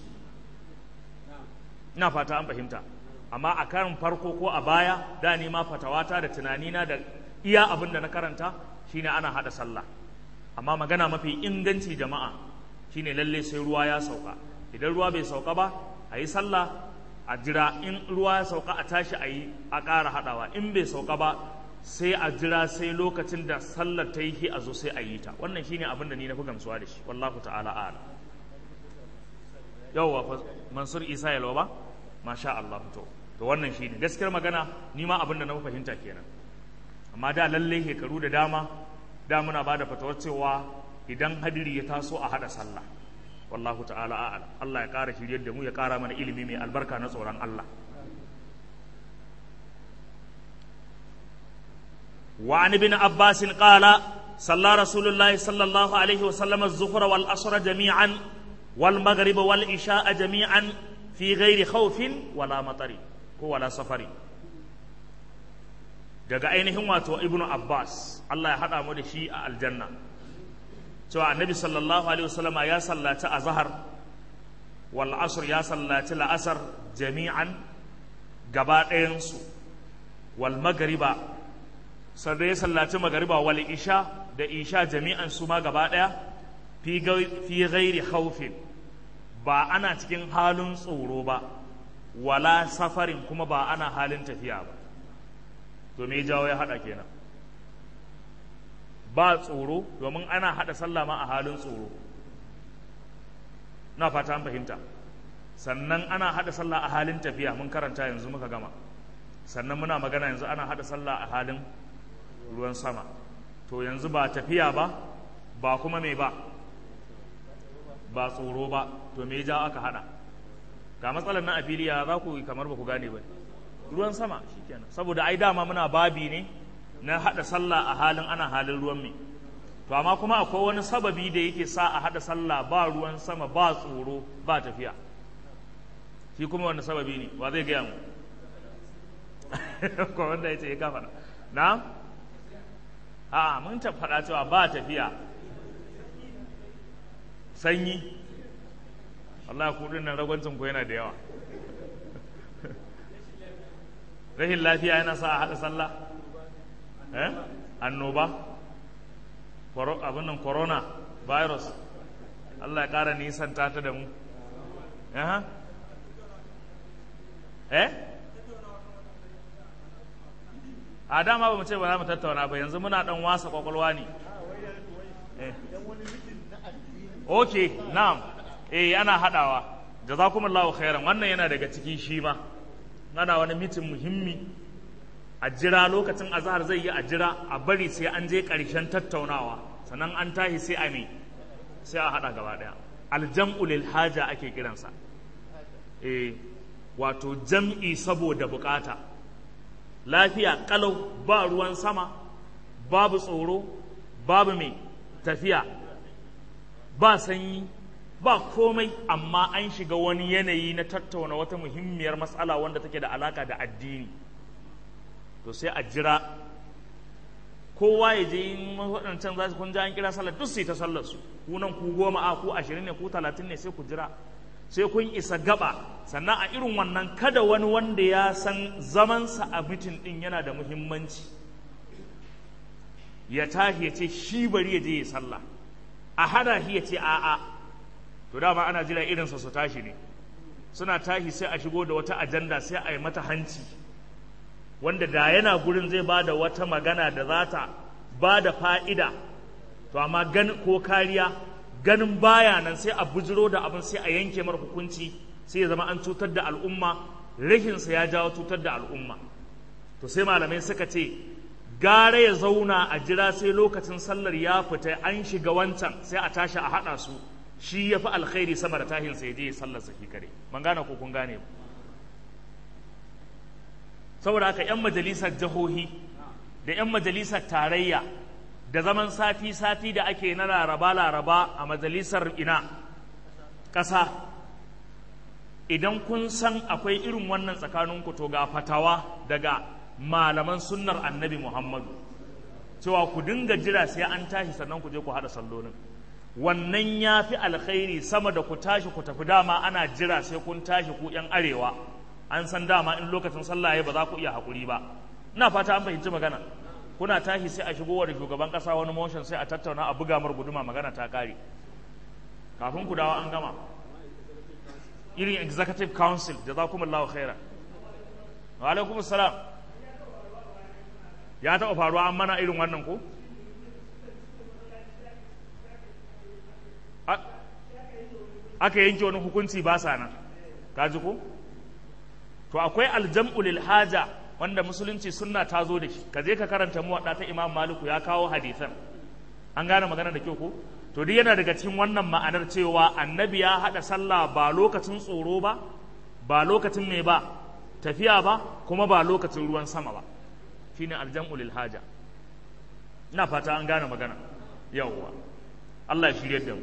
ina fata an fahimta amma a karin farko ko a baya da ni ma fatawata da tunanina da iya abin da na karanta shine ana hada sallah amma magana mafi inganci jama'a shine lalle sai ruwa ya sauka idan ruwa bai sauka ba a yi sallah a jira in ruwa ya sauka a tashi a yi a ƙara haɗawa in bai sauka ba sai a jira sai lokacin da sallar ta yi a zo sai a yi ta wannan shine abin da ni na fi gamsuwa da shi wallahu ta'ala a'lam yawwa mansur isa yalwa ba masha Allah to to wannan shine gaskiyar magana ni ma abin da na fahimta kenan amma da lalle shekaru da dama da muna bada fatawar cewa idan hadiri ya taso a hada sallah wallahu ta'ala a'lam Allah ya kara shiryar da mu ya kara mana ilimi mai albarka na tsoron Allah وعن ابن عباس قال صلى رسول الله صلى الله عليه وسلم الظهر والعصر جميعا والمغرب والعشاء جميعا في غير خوف ولا مطر ولا سفر daga ainihin wato ibnu abbas Allah ya haɗa mu da shi a aljanna cewa annabi sallallahu alaihi wasallam ya sallaci azhar wal asr ya sallaci la'asar jami'an gaba ɗayansu wal magriba sannan ya sallaci magariba wal isha da isha jami'an su ma gaba ɗaya fi ghairi haufin ba ana cikin halin tsoro ba wala safarin kuma ba ana halin tafiya ba to me jawo ya haɗa kenan ba tsoro domin ana haɗa sallah ma a halin tsoro na fata an fahimta sannan ana haɗa sallah a halin tafiya mun karanta yanzu muka gama sannan muna magana yanzu ana haɗa sallah a halin ruwan sama to yanzu ba tafiya ba ba kuma mai ba ba tsoro ba to me ja aka hada ga matsalar na afiliya za ku kamar ba ku gane ba ruwan sama shikenan saboda ai dama muna babi ne na hada sallah a halin ana halin ruwan mai to amma kuma akwai wani sababi da yake sa a hada sallah ba ruwan sama ba tsoro ba tafiya shi kuma wani sababi ne wa zai gaya mu ko wanda ya ce ya kafa na a mun ta faɗa cewa ba tafiya sanyi Allah kudin nan ragwancin ku yana da yawa rahin lafiya yana sa a haɗa sallah eh annoba abin nan corona virus Allah ya ƙara nisan ta da mu eh a dama ba mu ce ba za mu tattauna ba yanzu muna dan wasa kwakwalwa ne ok na'am eh ana hadawa jazakumullahu khairan wannan yana daga cikin shi ma ana wani mitin muhimmi a jira lokacin azhar zai yi a jira a bari sai an je karshen tattaunawa sannan an tahi sai a me sai a hada gaba daya aljam'u lil haja ake kiransa eh wato jam'i saboda bukata lafiya kalau ba ruwan sama babu tsoro babu mai tafiya ba sanyi ba komai amma an shiga wani yanayi na tattauna wata muhimmiyar matsala wanda take da alaka da addini to sai a jira kowa ya je yin waɗancan za su kun an kira sallar duk sai ta sallar su ku nan ku goma a ku ashirin ne ku talatin ne sai ku jira sai kun isa gaba sannan a irin wannan kada wani wanda ya san zamansa a mitin ɗin yana da muhimmanci ya tashi ya ce shi bari ya je ya sallah a hada shi ya ce a'a to dama ana jira irinsa su tashi ne suna tashi sai a shigo da wata ajanda sai a yi mata hanci wanda da yana gurin zai ba da wata magana da za ta ba da fa'ida to amma gan ko kariya ganin baya nan sai a bujiro da abin sai a yanke mar hukunci sai ya zama an cutar da al'umma rahinsa ya jawo cutar da al'umma to sai malamai suka ce gara ya zauna a jira sai lokacin sallar ya fita an shiga wancan sai a tashi a haɗa su shi ya fi alkhairi sama da tahin sai je sallar sa kare ban gane ko kun gane ba saboda haka yan majalisar jihohi da yan majalisar tarayya da zaman sati-sati da ake na laraba-laraba a majalisar ina ƙasa idan kun san akwai irin wannan tsakaninku to ga fatawa daga malaman sunnar annabi muhammadu cewa ku dinga jira sai an tashi sannan ku je ku haɗa sallolin wannan ya fi alkhairi sama da ku tashi ku tafi dama ana jira sai kun tashi ku yan arewa an san dama in lokacin sallah ya ba za ku iya haƙuri ba ina fata an fahimci magana kuna tashi sai a shigo da shugaban ƙasa wani motion sai a tattauna a buga mar guduma magana ta ƙare kafin ku dawo an gama irin executive council jazakumullahu khaira wa alaikum salam ya taɓa faruwa an mana irin wannan ko aka yanke wani hukunci ba sa nan kaji ko to akwai aljam'u lil haja wanda musulunci sunna ta zo da shi ka je ka karanta muwadda ta imam maliku ya kawo hadisan an gane magana da kyau ko to duk yana daga cikin wannan ma'anar cewa annabi ya hada sallah ba lokacin tsoro ba ba lokacin mai ba tafiya ba kuma ba lokacin ruwan sama ba shine aljam'u lil haja ina fata an gane magana yawwa Allah ya shirye da mu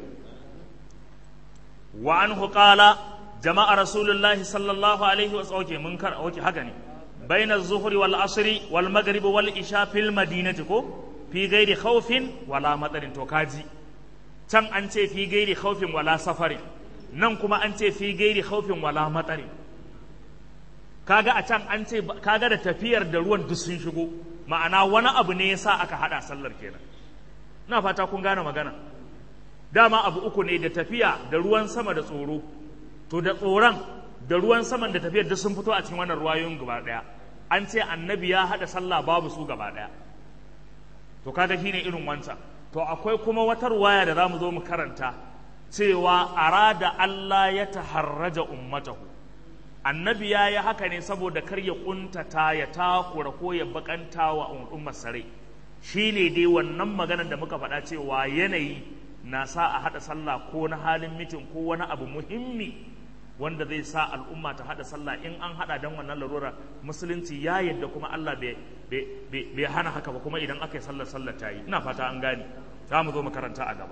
wa anhu qala jama'a rasulullahi sallallahu alaihi wa sallam mun kar oke haka ne baina az-zuhri wal asri wal maghrib wal isha fil madinati ko fi ghairi khawfin wala matarin to kaji can an ce fi gairi khawfin wala safarin nan kuma an ce fi gairi khawfin wala matarin kaga a can an ce kaga da tafiyar da ruwan duk sun shigo ma'ana wani abu ne yasa aka hada sallar kenan ina fata kun gane magana dama abu uku ne da tafiya da ruwan sama da tsoro to da tsoron da ruwan saman da tafiyar duk sun fito a cikin wannan ruwayoyin gaba daya an ce annabi ya hada sallah babu su gaba daya to kaga shine irin wancan to akwai kuma wata ruwaya da zamu zo mu karanta cewa arada Allah ya taharraja ummatahu annabi ya yi haka ne saboda kar ya kuntata ya takura ko ya bakanta wa ummar sare shi ne dai wannan maganar da muka faɗa cewa yanayi na sa a haɗa sallah ko na halin mitin ko wani abu muhimmi wanda zai sa al'umma ta haɗa sallah in an haɗa don wannan larura musulunci ya yadda kuma Allah bai hana haka ba kuma idan aka yi sallar sallar ta yi ina fata an gane za mu zo makaranta a gaba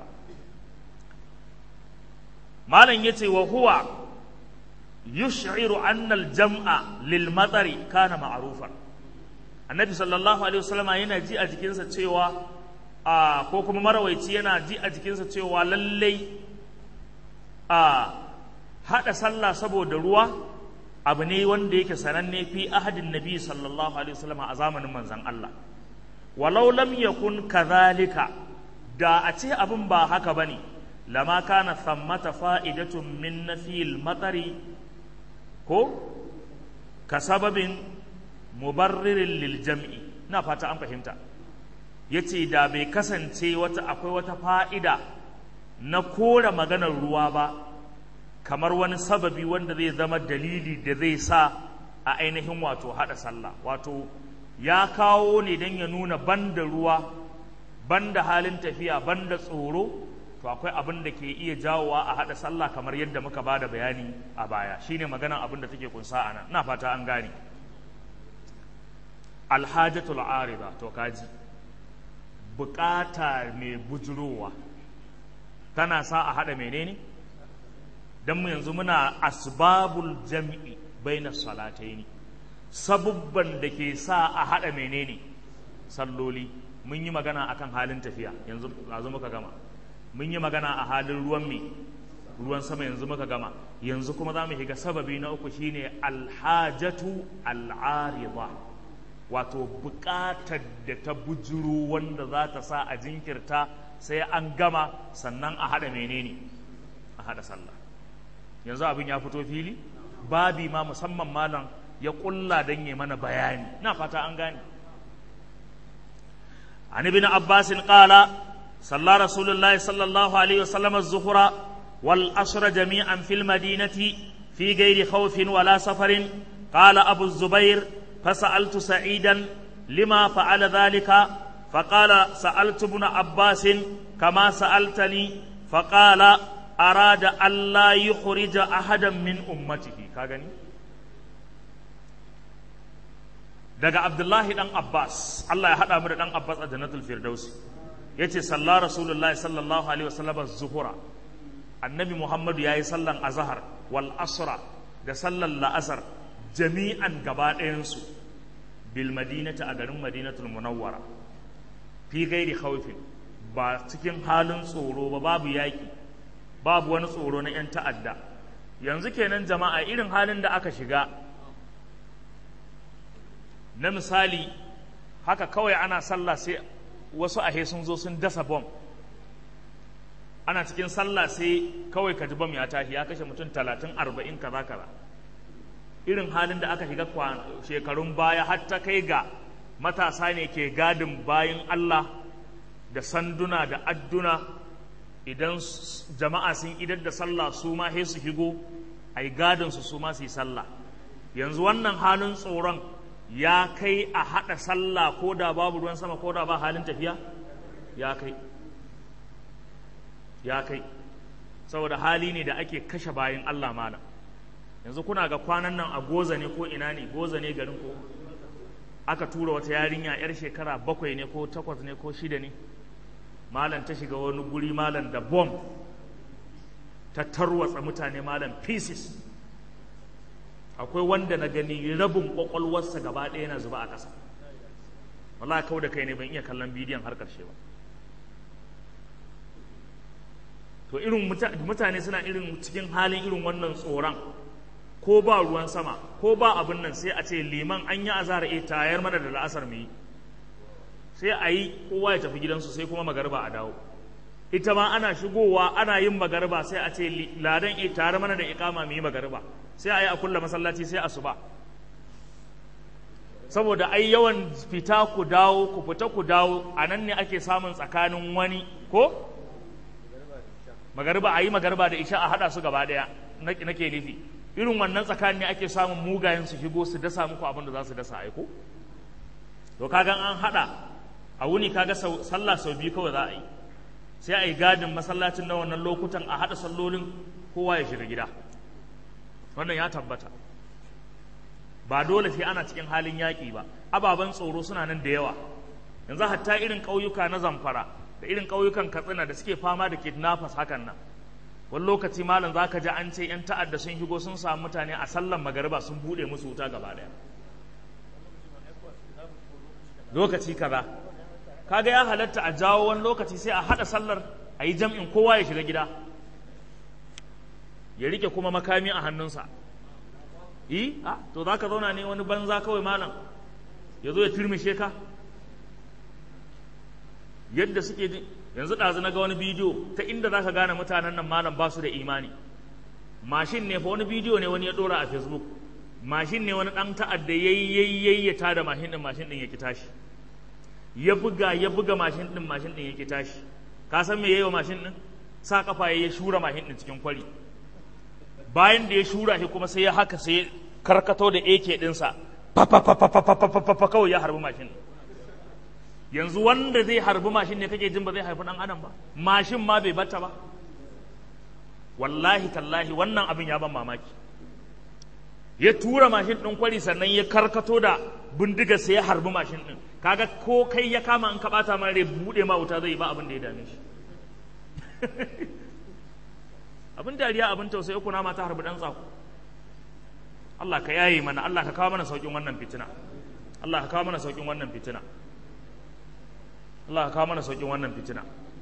malam ya ce wa huwa yush'iru anna al-jam'a lil matari kana ma'rufan annabi sallallahu alaihi wasallama yana ji a jikinsa cewa a ko kuma marawaici yana ji a jikinsa cewa lallai a hada sallah saboda ruwa abu ne wanda yake sananne fi ahadin nabi sallallahu alaihi wasallama a zamanin manzon Allah walau lam yakun kadhalika da a ce abin ba haka bane lama kana thammata fa'idatun min nafil matari ko ka sababin mubarririn lil jam'i na fata an fahimta yace da bai kasance wata akwai wata fa'ida na kora maganar ruwa ba kamar wani sababi wanda zai zama dalili da zai sa a ainihin wato hada sallah wato ya kawo ne don ya nuna banda ruwa banda halin tafiya banda tsoro to akwai abin da ke iya jawowa a haɗa sallah kamar yadda muka ba da bayani a baya shine maganan abin da take kunsa a nan ina fata an gane alhajatul arida to kaji bukata mai bujurowa tana sa a haɗa menene don mu yanzu muna asbabul jam'i baina salataini sabubban da ke sa a haɗa menene salloli mun yi magana akan halin tafiya yanzu muka gama mun yi magana a halin ruwan me ruwan sama yanzu muka gama yanzu kuma za mu shiga sababi na uku shine alhajatu al'arida wato buƙatar da ta bujuru wanda za ta sa a jinkirta sai an gama sannan a haɗa menene a haɗa sallah yanzu abin ya fito fili babi ma musamman malam ya ƙulla don yi mana bayani na fata an gane an ibn abbasin ƙala صلى رسول الله صلى الله عليه وسلم الظهر والعصر جميعا في المدينة في غير خوف ولا سفر قال أبو الزبير فسألت سعيدا لما فعل ذلك فقال سألت ابن عباس كما سألتني فقال arada Allah yukhrija ahadan min ummatihi ka gani daga Abdullahi dan Abbas Allah ya hada mu da dan Abbas a Jannatul Firdausi yace salla Rasulullahi sallallahu alaihi wasallam zuhura annabi Muhammadu yayi sallan azhar wal asra da sallan la'asar jami'an gaba ɗayansu bil madinata a garin madinatul munawwara fi gairi khawfin ba cikin halin tsoro ba babu yaƙi babu wani tsoro na 'yan ta'adda yanzu kenan jama'a irin halin da aka shiga na misali haka kawai ana sallah sai wasu ahe sun zo sun dasa bom ana cikin sallah sai kawai ka ji bom ya tashi ya kashe mutum talatin arba'in kaza kaza irin halin da aka shiga shekarun baya har ta kai ga matasa ne ke gadin bayan Allah da sanduna da adduna idan jama'a sun idar da sallah su ma sai su higo a yi gadinsu su ma su yi sallah yanzu wannan halin tsoron ya kai a haɗa sallah ko da babu ruwan sama ko da ba halin tafiya ya kai ya kai saboda hali ne da ake kashe bayan Allah mana yanzu kuna ga kwanan nan a goza ne ko ina ne goza ne garin ko aka tura wata yarinya yar shekara bakwai ne ko takwas ne ko shida ne malam ta shiga wani guri malam da bom ta tarwatsa mutane malam pieces akwai wanda na gani rabin kwakwalwarsa gaba ɗaya na zuba a ƙasa wallahi kau da kai ne ban iya kallon bidiyon har ƙarshe ba to irin mutane suna irin cikin halin irin wannan tsoron ko ba ruwan sama ko ba abin nan sai a ce liman an yi azara e tayar mana da la'asar mu yi sai a yi kowa ya tafi gidansu sai kuma magarba a dawo ita ma ana shigowa ana yin magarba sai a ce ladan e tare mana da ikama mu yi magarba sai a yi a kulla masallaci sai a suba saboda ai yawan fita ku dawo ku fita ku dawo a nan ne ake samun tsakanin wani ko magarba a yi magarba da isha a haɗa su gaba ɗaya nake nufi irin wannan tsakanin ne ake samun mugayen su shigo su dasa muku abin da za su dasa aiko to kaga an haɗa a wuni kaga sallah sau biyu kawai za a yi sai a yi gadin masallacin na wannan lokutan a haɗa sallolin kowa ya shiga gida wannan ya tabbata ba dole sai ana cikin halin yaƙi ba ababen tsoro suna nan da yawa yanzu hatta irin ƙauyuka na zamfara da irin ƙauyukan katsina da suke fama da kidnappers hakan nan wani lokaci malam za ka ji an ce 'yan ta'adda sun shigo sun samu mutane a sallan magariba sun buɗe musu wuta gaba ɗaya lokaci kaza kaga ya halatta a jawo wani lokaci sai a haɗa sallar a yi jam'in kowa ya shiga gida ya rike kuma makami a hannunsa yi a to za ka zauna ne wani banza kawai malam ya zo ya turmishe ka yadda suke ji yanzu ɗazu na ga wani bidiyo ta inda za ka gane mutanen nan malam ba su da imani mashin ne fa wani bidiyo ne wani ya ɗora a facebook mashin ne wani ɗan ta'adda yayi ya tada mashin ɗin mashin ɗin ya ki tashi ya buga ya buga mashin ɗin mashin ɗin ya ki tashi ka san me yayi wa mashin ɗin sa kafa ya shura mashin ɗin cikin kwari bayan da ya shura shi kuma sai ya haka sai karkato da AK ɗinsa fa kawai ya harbi mashin yanzu wanda zai harbi mashin ne kake jin ba zai haifi ɗan adam ba mashin ma bai bata ba wallahi tallahi wannan abin ya ban mamaki ya tura mashin ɗin kwari sannan ya karkato da bindiga sai ya harbi mashin ɗin kaga ko kai ya kama in ka ɓata ma rai buɗe ma wuta zai ba abin da ya dame shi abin dariya abin tausayi kuna mata harbi dan tsako Allah ka yaye mana Allah ka kawo mana saukin wannan fitina Allah ka kawo mana saukin wannan fitina Allah ka kawo mana saukin wannan fitina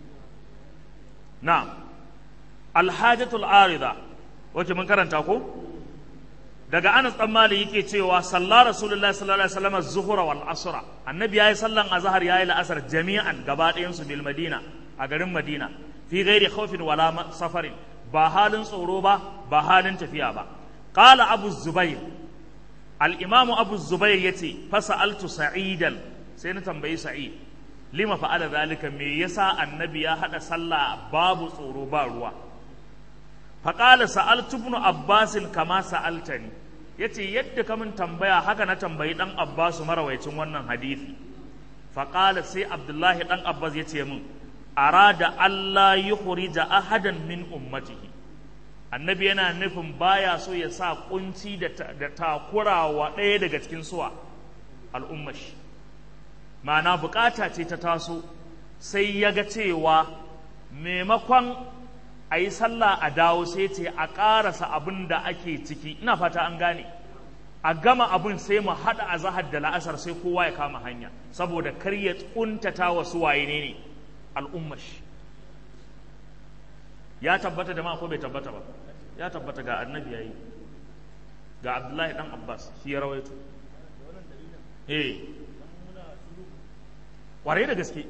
na'am alhajatul arida wace mun karanta ko daga Anas dan Malik yake cewa salla Rasulullahi sallallahu alaihi wasallam az-zuhra wal asra annabi yayi sallan azhar yayi la'asar jami'an gaba ɗayan su bil madina a garin madina fi ghairi khawfin wala safarin ba halin tsoro ba ba halin tafiya ba qala abu zubair al-imam abu zubair yace fasa'altu sa'idan sai na tambayi sa'id lima fa'ala zalika me yasa annabi ya hada sallah babu tsoro ba ruwa faqala sa'altu ibn abbas kama sa'altani yace yadda ka min tambaya haka na tambayi dan abbas marawaicin wannan hadisi faqala sai abdullahi dan abbas yace min arada Allah yukhrija ahadan min ummatihi annabi yana nufin baya so ya sa kunci da takura wa ɗaya daga cikin suwa al'ummashi ma'ana bukata ce ta taso sai ya ga cewa maimakon a yi sallah a dawo sai ce a ƙarasa abin da ake ciki ina fata an gane a gama abin sai mu haɗa a zahar da la'asar sai kowa ya kama hanya saboda kar ya ƙuntata wa suwaye ne ne al'ummashi ya tabbata da ma ko bai tabbata ba ya tabbata ga annabi yayi ga abdullahi dan abbas shi ya rawaito eh kwarai da gaske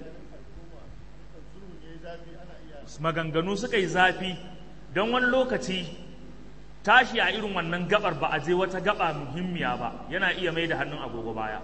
maganganu suka yi zafi don wani lokaci tashi a irin wannan gabar ba a je wata gaba muhimmiya ba yana iya mai da hannun agogo baya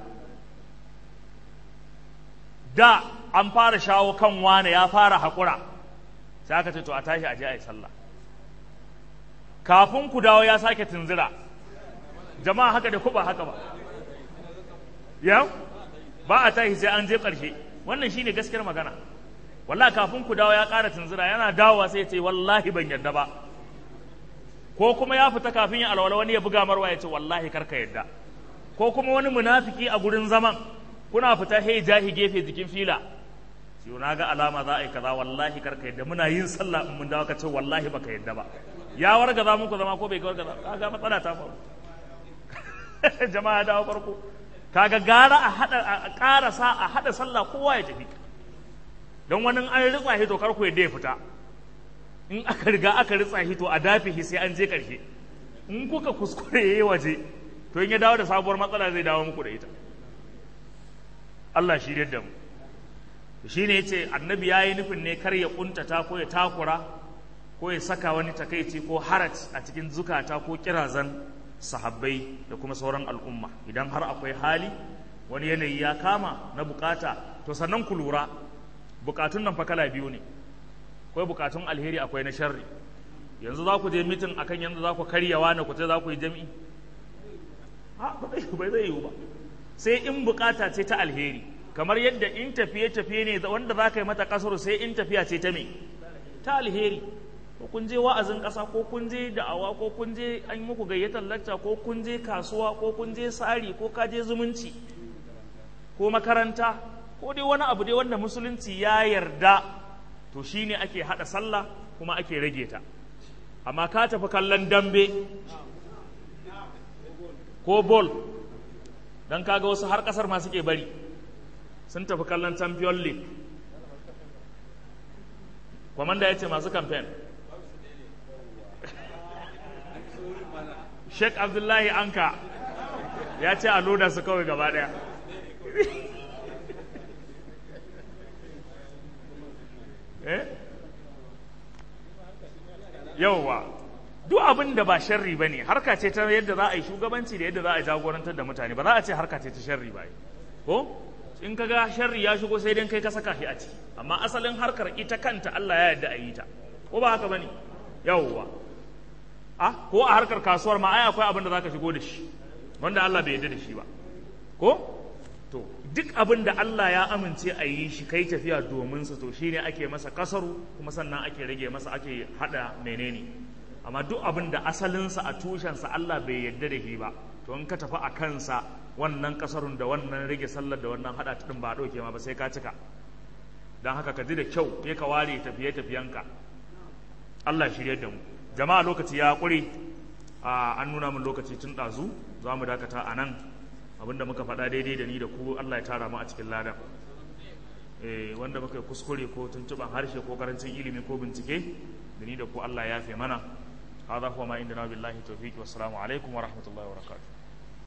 da an fara shawo kan wane ya fara haƙura sai aka ce to a tashi a je a yi sallah kafin ku dawo ya sake tunzira jama'a haka da ku ba haka ba ya ba a tashi sai an je ƙarshe wannan shine gaskiyar magana wallahi kafin ku dawo ya ƙara tunzira yana dawowa sai ya ce wallahi ban yarda ba ko kuma ya fita kafin ya alwala wani ya buga marwa ya ce wallahi karka yarda ko kuma wani munafiki a gurin zaman kuna fita he jahi gefe jikin fila sai na ga alama za a yi kaza wallahi karka yadda muna yin sallah in mun dawo ka ce wallahi baka yadda ba ya warga za muku zama ko bai warga za kaga matsala ta faru jama'a dawo farko kaga gara a hada a karasa a hada sallah kowa ya tafi don wani an ritsa hito kar ku yadda ya fita in aka riga aka ritsa hito a dafe shi sai an je karshe in kuka kuskure yayi waje to in ya dawo da sabuwar matsala zai dawo muku da ita Allah shi da mu shi ne ce annabi ya yi nufin ne kar ya kuntata ko ya takura ko ya saka wani takaici ko harat a cikin zukata ko kirazan sahabbai da kuma sauran al'umma idan har akwai hali wani yanayi ya kama na bukata to sannan ku lura bukatun nan fa kala biyu ne akwai bukatun alheri akwai na sharri yanzu za ku je mitin akan yanzu za ku karya wani ku ce za ku yi jami'i ba zai yiwu ba sai in bukata ce ta alheri kamar yadda in tafiye-tafiye ne wanda za ka yi mata kasar sai in tafiya ce ta me ta alheri ko kun je wa'azin ƙasa ko kun je da'awa ko kun je an muku gayyatar lacca ko kun je kasuwa ko kun je tsari ko ka je zumunci ko makaranta ko dai wani abu dai wanda musulunci ya yarda to shine ake haɗa sallah kuma ake rage ta amma ka tafi kallon dambe ko bol don kaga wasu har ƙasar ma suke bari sun tafi kallon champion league kwamanda ya ce masu kamfen sheikh abdullahi anka ya ce a loda su kawai gaba daya eh yauwa duk abin da ba sharri ba ne harka ce ta yadda za a yi shugabanci da yadda za a jagorantar da mutane ba za a ce harka ce ta sharri ba ko in ka ga sharri ya shigo sai dai kai ka saka shi a ciki amma asalin harkar ita kanta Allah ya yarda a yi ta ko ba haka bane yawwa a ko a harkar kasuwar ma ai akwai abin da zaka shigo da shi wanda Allah bai yarda da shi ba ko to duk abin da Allah ya amince a yi shi kai tafiya domin sa to shine ake masa kasaru kuma sannan ake rage masa ake hada menene amma duk abin da asalinsa a tushensa Allah bai yarda da shi ba to in ka tafi a kansa wannan kasarun da wannan rage sallar da wannan hada din ba dauke ma ba sai ka cika dan haka ka ji da kyau ke ka ware tafiye tafiyanka Allah shirye da mu jama'a lokaci ya kure an nuna min lokaci tun dazu za mu dakata a nan abinda muka faɗa daidai da ni da ku Allah ya tara mu a cikin ladan eh wanda muka kuskure ko tuntuban harshe ko karancin ilimi ko bincike da ni da ku Allah ya yafe mana هذا هو ما عندنا بالله التوفيق والسلام عليكم ورحمة الله وبركاته